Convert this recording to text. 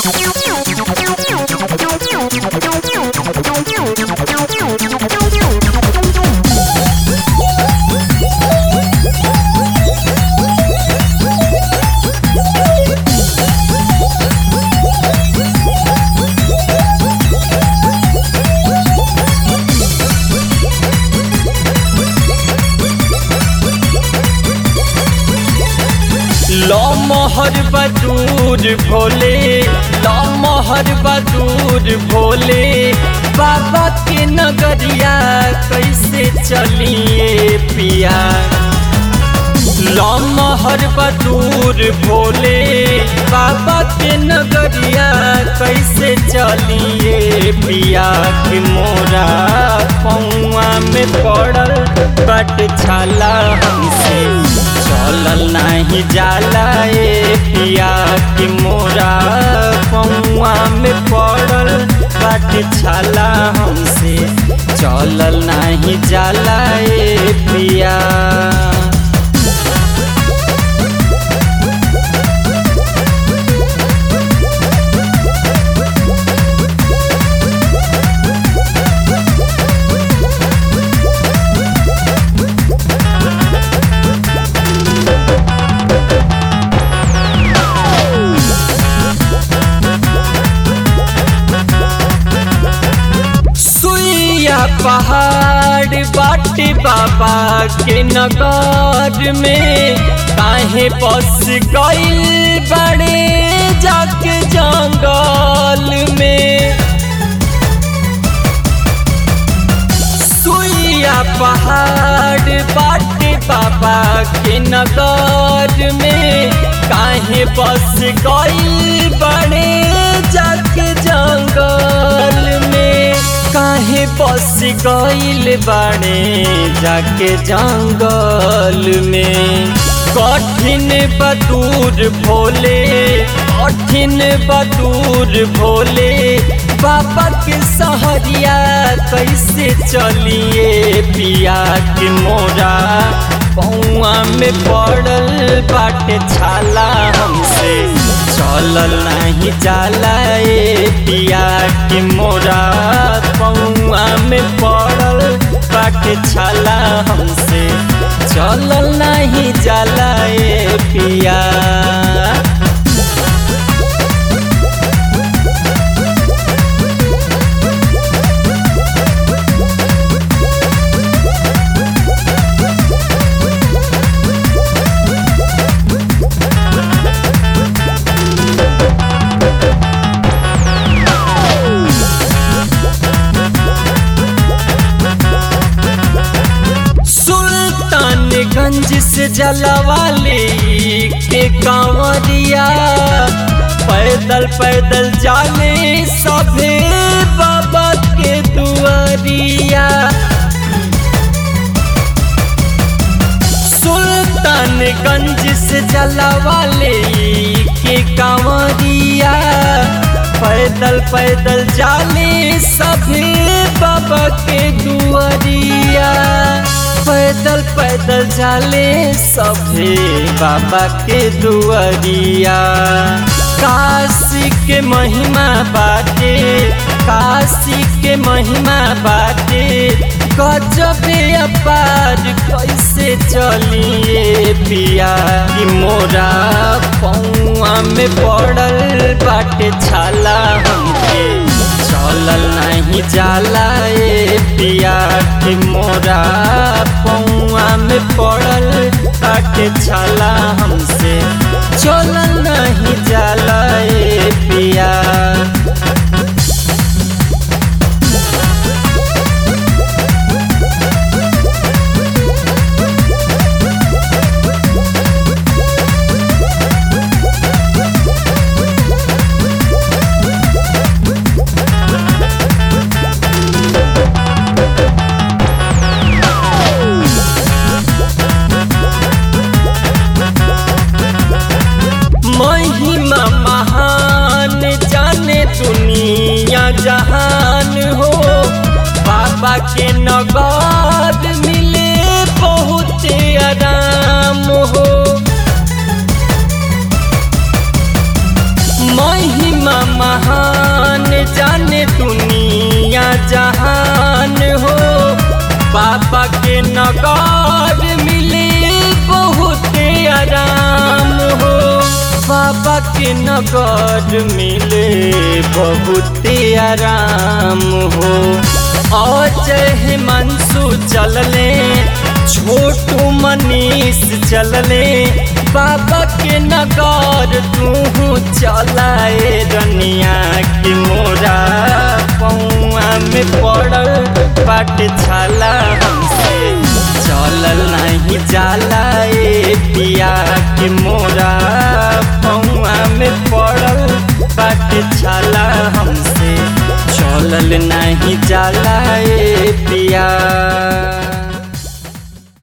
लमहर बदूर भोले लमहर बदूर भोले बाबा के नगरिया कैसे चलिए पिया लमहर बदूर भोले बाबा के नगरिया कैसे चलिए पिया के मोरा पौआ में पड़ल बट छाला हमसे चलल नहीं जाला ए पिया के मोरा पौआ में पड़ल बट छाला हमसे चलल नहीं जाला ए पिया सुइया पहाड़ बाटे बाबा के नगर में काहे बस गइल बड़े जाके जंगल में सुइया पहाड़ बाटे बाबा के नगर में काहे बस गइल बड़े जाके जंगल में काहे बस गइल बाड़े जाके जंगल में कठिन बदूर भोले कठिन बदूर भोले बाबा के सहरिया कैसे चलिए पिया के मोरा पौआ में पड़ल बाटे छाला हमसे चलल नहीं जाला ए पिया के मोरा पौआ में पड़ल बाटे छाला हमसे चलल नहीं जाला ए पिया सुल्तानगंज से जलवाले के कांवरिया पैदल पैदल जाले सभे बाबा के दुआरिया सुल्तानगंज से जलवाले के कांवरिया पैदल पैदल जाले सभे बाबा के दुआरिया पैदल पैदल जाले सभे बाबा के दुआरिया काशी के महिमा बाटे काशी के महिमा बाटे गजबे अपार कैसे चलिए पिया कि मोरा पौआ में पड़ल बाटे छाला हमके चलल नहीं जाला ए पिया कि मोरा पौआ में पड़ल बाटे छाला हमसे चलल नहीं जाला ए पिया महिमा महान जाने दुनिया जहान हो बाबा के नगद मिले बहुत आराम हो महिमा बाबा के नगर मिले बहुत आराम हो अजय हिमांशु चलले छोटू मनीष चलले बाबा के नगर तू चलाए रनिया के मोरा पौआ में पड़ल बाट छाला हमसे चलल नहीं जाला ए पिया के मोरा पौआ में पड़ल बाट छाला हमसे चलल नहीं जाला ए पिया